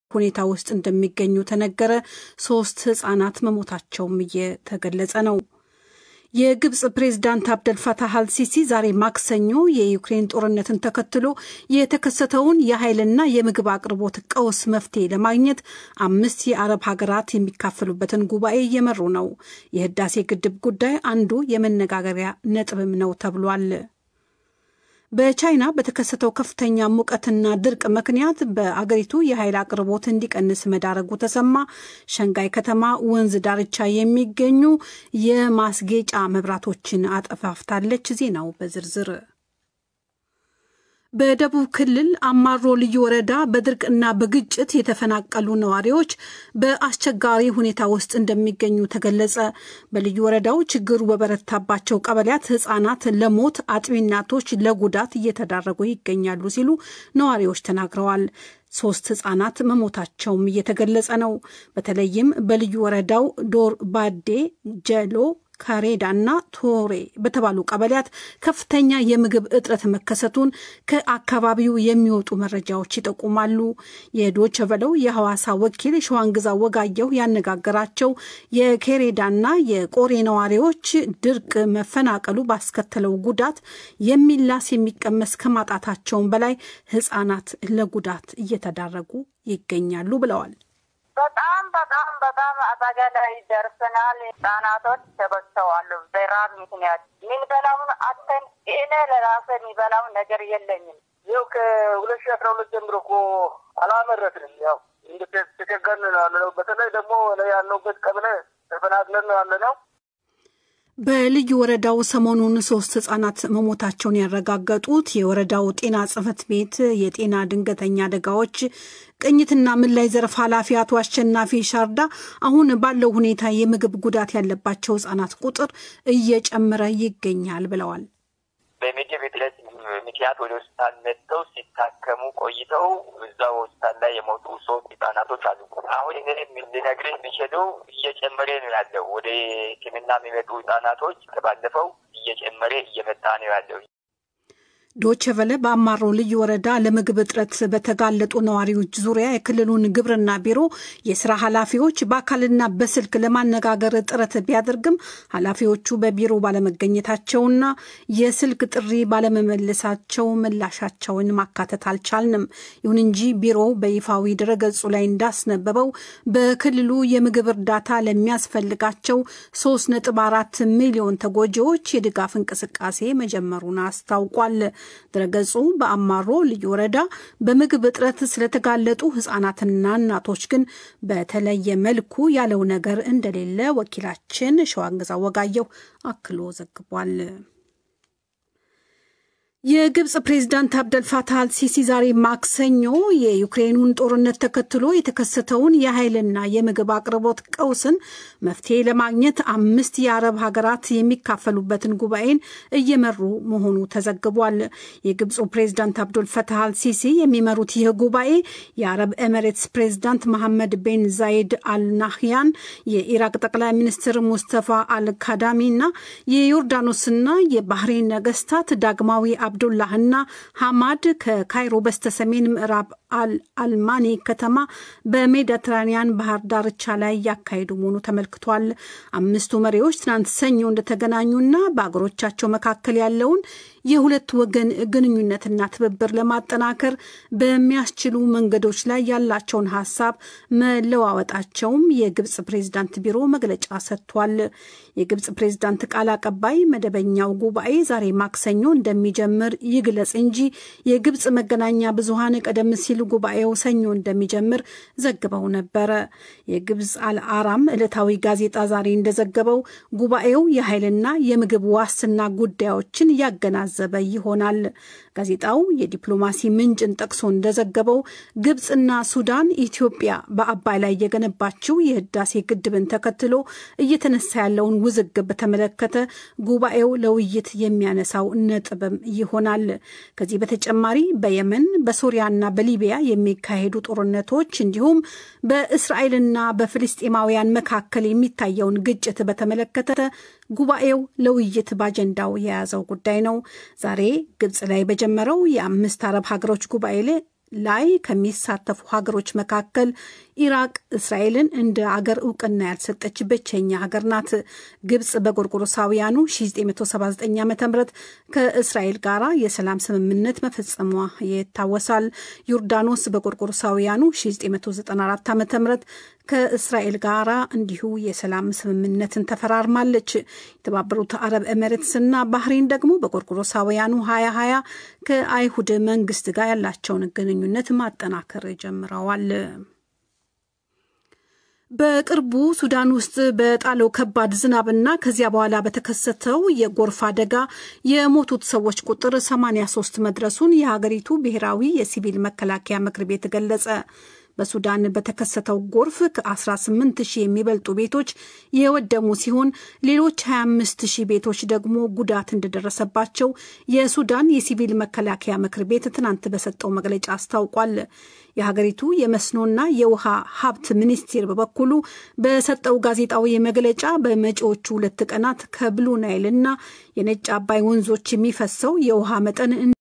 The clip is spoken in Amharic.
ሁኔታ ውስጥ እንደሚገኙ ተነገረ። ሶስት ህጻናት መሞታቸውም እየተገለጸ ነው። የግብፅ ፕሬዝዳንት አብደልፈታህ አልሲሲ ዛሬ ማክሰኞ የዩክሬን ጦርነትን ተከትሎ የተከሰተውን የኃይልና የምግብ አቅርቦት ቀውስ መፍትሄ ለማግኘት አምስት የአረብ ሀገራት የሚካፈሉበትን ጉባኤ እየመሩ ነው። የህዳሴ ግድብ ጉዳይ አንዱ የመነጋገሪያ ነጥብም ነው ተብሏል። በቻይና በተከሰተው ከፍተኛ ሙቀትና ድርቅ ምክንያት በአገሪቱ የኃይል አቅርቦት እንዲቀንስ መዳረጉ ተሰማ። ሸንጋይ ከተማ ወንዝ ዳርቻ የሚገኙ የማስጌጫ መብራቶችን አጠፋፍታለች። ዜናው በዝርዝር በደቡብ ክልል አማሮ ልዩ ወረዳ በድርቅና በግጭት የተፈናቀሉ ነዋሪዎች በአስቸጋሪ ሁኔታ ውስጥ እንደሚገኙ ተገለጸ። በልዩ ወረዳው ችግሩ በበረታባቸው ቀበሌያት ሕጻናት ለሞት አጥቢ እናቶች ለጉዳት እየተዳረጉ ይገኛሉ ሲሉ ነዋሪዎች ተናግረዋል። ሶስት ህጻናት መሞታቸውም እየተገለጸ ነው። በተለይም በልዩ ወረዳው ዶር ባዴ፣ ጀሎ ካሬዳ እና ቶሬ በተባሉ ቀበሌያት ከፍተኛ የምግብ እጥረት መከሰቱን ከአካባቢው የሚወጡ መረጃዎች ይጠቁማሉ። የዶቸ ቨለው የሐዋሳ ወኪል ሸዋንግዛ ወጋየሁ ያነጋገራቸው የኬሬዳና የቆሬ ነዋሪዎች ድርቅ መፈናቀሉ ባስከተለው ጉዳት የሚላስ የሚቀመስ ከማጣታቸውም በላይ ህጻናት ለጉዳት እየተዳረጉ ይገኛሉ ብለዋል። በጣም በጣም በጣም አደጋ ላይ ደርሰናል። ህጻናቶች ተበዝተዋል። በራብ ምክንያት የምንበላውን አተን እኔ ለራሴ የሚበላውን ነገር የለኝም። ይኸው ከሁለት ሺህ አስራ ሁለት ጀምሮ እኮ አላመረትንም። ያው ተቸገርን ነው ያለነው። በተለይ ደግሞ ያለሁበት ቀብለ ተፈናቅለን ነው ያለነው። በልዩ ወረዳው ሰሞኑን ሶስት ህጻናት መሞታቸውን ያረጋገጡት የወረዳው ጤና ጽሕፈት ቤት የጤና ድንገተኛ አደጋዎች ቅኝትና ምላሽ ዘርፍ ኃላፊ አቶ አሸናፊ ሻርዳ አሁን ባለው ሁኔታ የምግብ ጉዳት ያለባቸው ህጻናት ቁጥር እየጨመረ ይገኛል ብለዋል። በምግብ እጥረት ምክንያት ወደ ሆስፒታል መጥተው ሲታከሙ ቆይተው እዛው ሆስፒታል ላይ የሞቱ ሶስት ህጻናቶች አሉ። አሁን እኔ ልነግርህ የሚችለው እየጨመረ ነው ያለው። ወደ ሕክምና የሚመጡ ህጻናቶች ከባለፈው እየጨመረ እየመጣ ነው ያለው። ዶቼ ቨለ በአማሮ ልዩ ወረዳ ለምግብ እጥረት በተጋለጡ ነዋሪዎች ዙሪያ የክልሉን ግብርና ቢሮ የስራ ኃላፊዎች በአካልና በስልክ ለማነጋገር ጥረት ቢያደርግም ኃላፊዎቹ በቢሮ ባለመገኘታቸውና የስልክ ጥሪ ባለመመለሳቸው ምላሻቸውን ማካተት አልቻልንም። ይሁን እንጂ ቢሮው በይፋዊ ድረገጹ ላይ እንዳስነበበው በክልሉ የምግብ እርዳታ ለሚያስፈልጋቸው ሶስት ነጥብ አራት ሚሊዮን ተጎጂዎች የድጋፍ እንቅስቃሴ መጀመሩን አስታውቋል። ድረገጹ በአማሮ ልዩ ወረዳ በምግብ እጥረት ስለተጋለጡ ህጻናትና እናቶች ግን በተለየ መልኩ ያለው ነገር እንደሌለ ወኪላችን ሸዋንግዛ ወጋየሁ አክሎ ዘግቧል። የግብፅ ፕሬዝዳንት አብደልፋታህ አልሲሲ ዛሬ ማክሰኞ የዩክሬኑን ጦርነት ተከትሎ የተከሰተውን የኃይልና የምግብ አቅርቦት ቀውስን መፍትሄ ለማግኘት አምስት የአረብ ሀገራት የሚካፈሉበትን ጉባኤን እየመሩ መሆኑ ተዘግቧል። የግብፁ ፕሬዝዳንት አብዱልፈታህ አልሲሲ የሚመሩት ይህ ጉባኤ የአረብ ኤሚሬትስ ፕሬዝዳንት መሐመድ ቤን ዛይድ አልናህያን፣ የኢራቅ ጠቅላይ ሚኒስትር ሙስተፋ አልካዳሚ እና የዮርዳኖስና የባህሬን ነገስታት ዳግማዊ አብዱላህና ሐማድ ከካይሮ በስተሰሜን ምዕራብ አልማኒ ከተማ በሜዲትራኒያን ባህር ዳርቻ ላይ ያካሄዱ መሆኑ ተመልክቷል። አምስቱ መሪዎች ትናንት ሰኞ እንደተገናኙና በአገሮቻቸው መካከል ያለውን የሁለት ወገን ግንኙነትና ትብብር ለማጠናከር በሚያስችሉ መንገዶች ላይ ያላቸውን ሀሳብ መለዋወጣቸውም የግብፅ ፕሬዝዳንት ቢሮ መግለጫ ሰጥቷል። የግብፅ ፕሬዝዳንት ቃል አቀባይ መደበኛው ጉባኤ ዛሬ ማክሰኞ እንደሚጀምር ይግለጽ እንጂ የግብፅ መገናኛ ብዙሃን ቀደም ሲል ጉባኤው ሰኞ እንደሚጀምር ዘግበው ነበረ። የግብፅ አልአራም ዕለታዊ ጋዜጣ ዛሬ እንደዘገበው ጉባኤው የኃይልና የምግብ ዋስትና ጉዳዮችን ያገናዘበ ይሆናል። ጋዜጣው የዲፕሎማሲ ምንጭን ጠቅሶ እንደዘገበው ግብፅና ሱዳን ኢትዮጵያ በአባይ ላይ የገነባችው የህዳሴ ግድብን ተከትሎ እየተነሳ ያለውን ውዝግብ በተመለከተ ጉባኤው ለውይይት የሚያነሳው ነጥብም ይሆናል። ከዚህ በተጨማሪ በየመን በሶሪያና በሊቢያ የሚካሄዱ ጦርነቶች እንዲሁም በእስራኤልና በፍልስጤማውያን መካከል የሚታየውን ግጭት በተመለከተ ጉባኤው ለውይይት በአጀንዳው የያዘው ጉዳይ ነው። ዛሬ ግብፅ ላይ በጀመረው የአምስት አረብ ሀገሮች ጉባኤ ላይ ላይ ከሚሳተፉ ሀገሮች መካከል ኢራቅ እስራኤልን እንደ አገር እውቅና ያልሰጠች ብቸኛ ሀገር ናት። ግብጽ በጎርጎሮሳውያኑ 1979 ዓ ም ከእስራኤል ጋር የሰላም ስምምነት መፈጸሟ ይታወሳል። ዮርዳኖስ በጎርጎሮሳውያኑ 1994 ዓ ም ከእስራኤል ጋር እንዲሁ የሰላም ስምምነትን ተፈራርማለች። የተባበሩት አረብ ኤሜሬትስና ባህሬን ደግሞ በጎርጎሮሳውያኑ 2020 ከአይሁድ መንግስት ጋር ያላቸውን ግንኙነት ማጠናከር ጀምረዋል። በቅርቡ ሱዳን ውስጥ በጣለው ከባድ ዝናብና ከዚያ በኋላ በተከሰተው የጎርፍ አደጋ የሞቱት ሰዎች ቁጥር 83 መድረሱን የሀገሪቱ ብሔራዊ የሲቪል መከላከያ ምክር ቤት ገለጸ። በሱዳን በተከሰተው ጎርፍ ከ18 ሺህ የሚበልጡ ቤቶች የወደሙ ሲሆን ሌሎች 25 ሺህ ቤቶች ደግሞ ጉዳት እንደደረሰባቸው የሱዳን የሲቪል መከላከያ ምክር ቤት ትናንት በሰጠው መግለጫ አስታውቋል። የሀገሪቱ የመስኖና የውሃ ሀብት ሚኒስቴር በበኩሉ በሰጠው ጋዜጣዊ መግለጫ በመጪዎቹ ሁለት ቀናት ከብሉ ናይልና የነጭ አባይ ወንዞች የሚፈሰው የውሃ መጠን